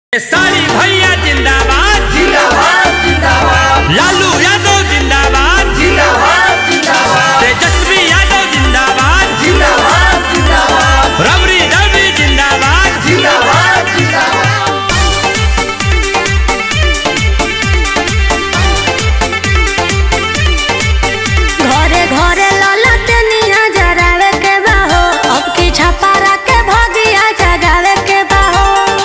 सारी भैया जिंदाबाद जिंदाबाद जिंदाबाद लालू यादव जिंदाबाद जिंदाबाद जिंदाबाद तेजस्वी यादव जिंदाबाद जिंदाबाद जिंदाबाद रबरी रवि जिंदाबाद जिंदाबाद जिंदाबाद घरे घरे ललटनिया जरावे के बाहो अब की छपारा के भगिया जगावे के बाहो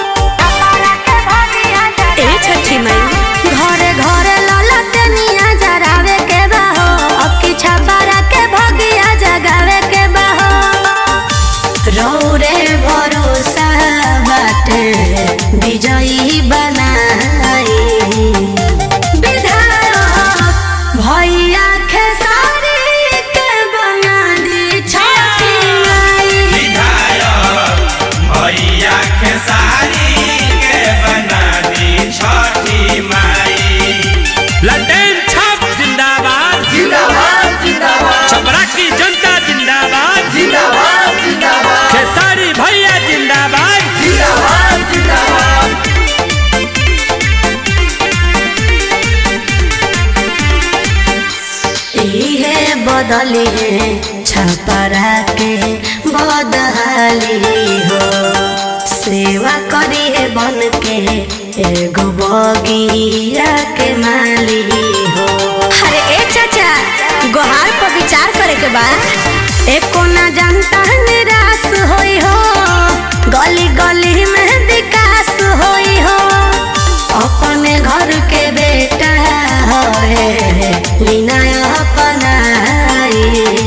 ए छठी मई घरे घरे ललटनिया जरावे के बाहो अब की छपारा के भगिया जगावे के बाहो रौरे भरोसा बाटे विजयी बनाई विधायक भैया खेसारी के बना दी छठी माई विधायक भैया खेसारी के बना दी छठी माई लटेन छाप जिंदाबाद जिंदाबाद जिंदाबाद छपरा की जनता जिंदाबाद जिंदाबाद जिंदाबाद खेसारी भैया जिंदाबाद जिंदाबाद जिंदाबाद इहे बदली है छपरा के बदहाली हो सेवा करी है बन के एगो बगिया के माली हो अरे ए चाचा गोहार पर विचार करे के बाद एको ना जानता निराश होई हो गली गली में विकास होई हो अपने घर के बेटा होए लीना अपनाई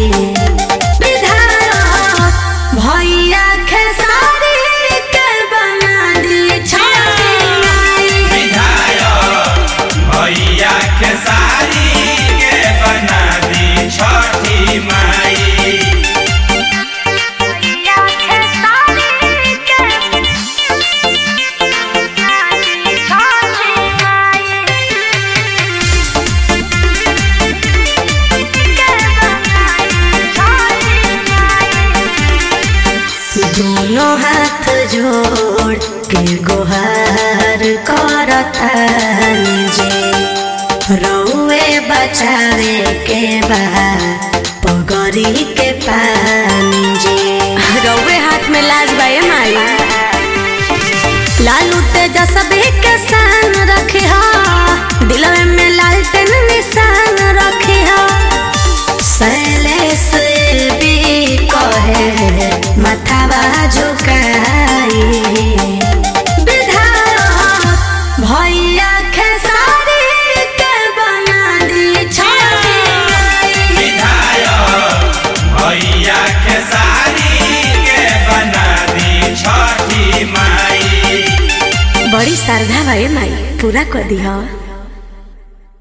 विधायक भैया खेसारी के बना दी छठी माई विधायक भैया खेसारी के बना दी छठी माई दोनों हाथ जोड़ के गुहार करतन जे रउए बचावे के बा पगरी के पानी जे रउए हाथ में लाज बाए माई लालू तेजस्वी के सान रखी हा दिलवे में लालटेन निशान रखी हा शैलेश भी कहे मथावा झुकाई विधायक भैया खेसारी के बना दी छठी माई विधायक भैया खेसारी के बना दी छठी माई बड़ी श्रद्धा भाई माई पूरा कर दी